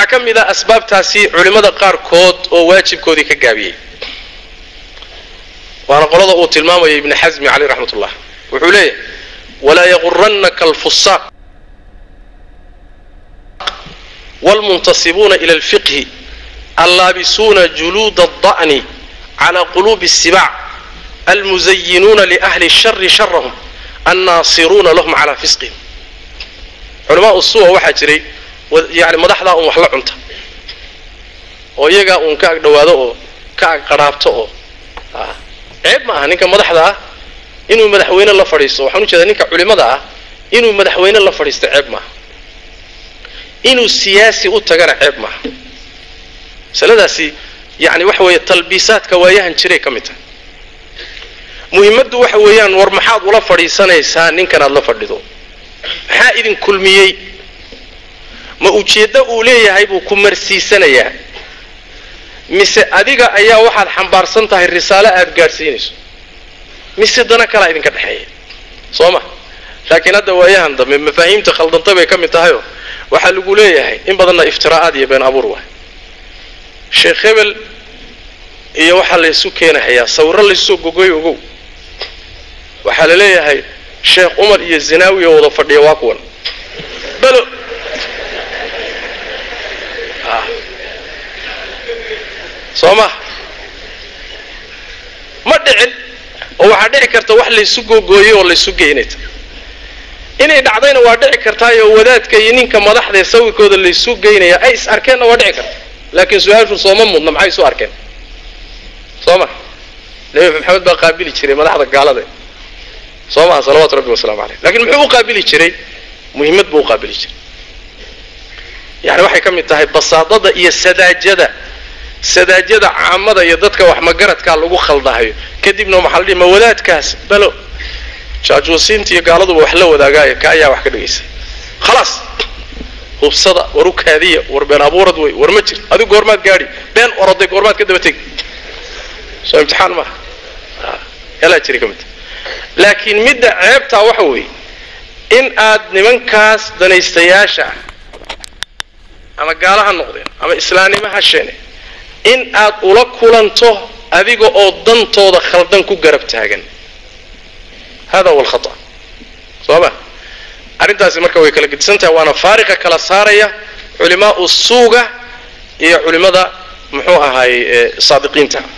ka mid a asbaabtaasi culimmada qaarkood oo waajibkoodii ka gaabiyey waana qolada uu tilmaamaya ibni xasmi caleyh raxmat ullah wuxuu leeyahay walaa yagurannaka alfusaaq wاlmuntasibuuna ila اlfiqhi allaabisuuna juluuda الda'ni cala quluubi الsibac almuzayinuuna liahli الshari sharahum annaasiruuna lahum calaa fisqihim culamaa usuwa waxaa jiray yani madaxdaa un wax la cunta oo iyagaa uun ka ag dhowaado oo ka ag qadhaabto oo ceeb ma aha ninka madaxda ah inuu madaxweyne la fadhiisto waxaan ujeedaa ninka culimada ah inuu madaxweyne la fadhiisto ceeb maaha inuu siyaasi u tagana ceeb maaha masaladaasi yani waxa weeye talbiisaadka waayahan jiray ka mid tahay muhimmaddu waxa weeyaan war maxaad ula fadhiisanaysaa ninkan aad la fadhido maxaa idin kulmiyey ma ujeeddo uu leeyahay buu ku marsiisanayaa mise adiga ayaa waxaad xambaarsan tahay risaalo aad gaadhsiinayso mise dana kalaa idinka dhexeeya soo ma laakiin hadda waayahan dambe mafaahiimta khaldanta bay ka mid tahayoo waxaa lagu leeyahay in badanna iftiraa'aad iyo been abuur waay sheekh hebel iyo waxaa laysu keenahayaa sawiro laysoo gogoy ogow waxaa la leeyahay sheekh umar iyo zinaawi oo wada fadhiya waa kuwan balo soo ma ma dhicin oo waxaa dhici karta wax laysu gogooyey oo laysu geynayta inay dhacdayna waa dhici kartaayoo wadaadka iyo ninka madaxdaee sawirkooda laysu geynaya ay is arkeenna waa dhici karta laakiin su-aashu sooma mudna maxay isu arkeen soo ma nebi maxamed baa qaabili jiray madaxda gaalada soo maha salawaatu rabbi wasalaamu caleyh lakiin muxuu u qaabili jiray muhimmad buu u qaabili jiray yani waxay ka mid tahay basaadada iyo sadaajada sadaajada caamada iyo dadka wax magaradkaa lagu khaldahayo kadibna maxaa la dhihi ma wadaadkaas balo jaajuusiinta iyo gaaladuba wax la wadaagaayo ka ayaa wax ka dhegaysa khalaas hubsada war u kaadiya war been abuurad wey war ma jir adigu goormaad gaadhi been oroday goormaad ka daba tegi soo imtixaan maaha helaa jiri ka mid laakiin midda ceebtaa waxa weeye in aad nimankaas danaystayaasha ah ama gaala ha noqdeen ama islaamnimo ha sheene in aad ula kulanto adiga oo dantooda khaldan ku garab taagan hada huwa alkhata soo ma arrintaasi marka way kala gedisan tahay waana faariqa kala saaraya culimaau suuga iyo culimada muxuu ahaay saadiqiinta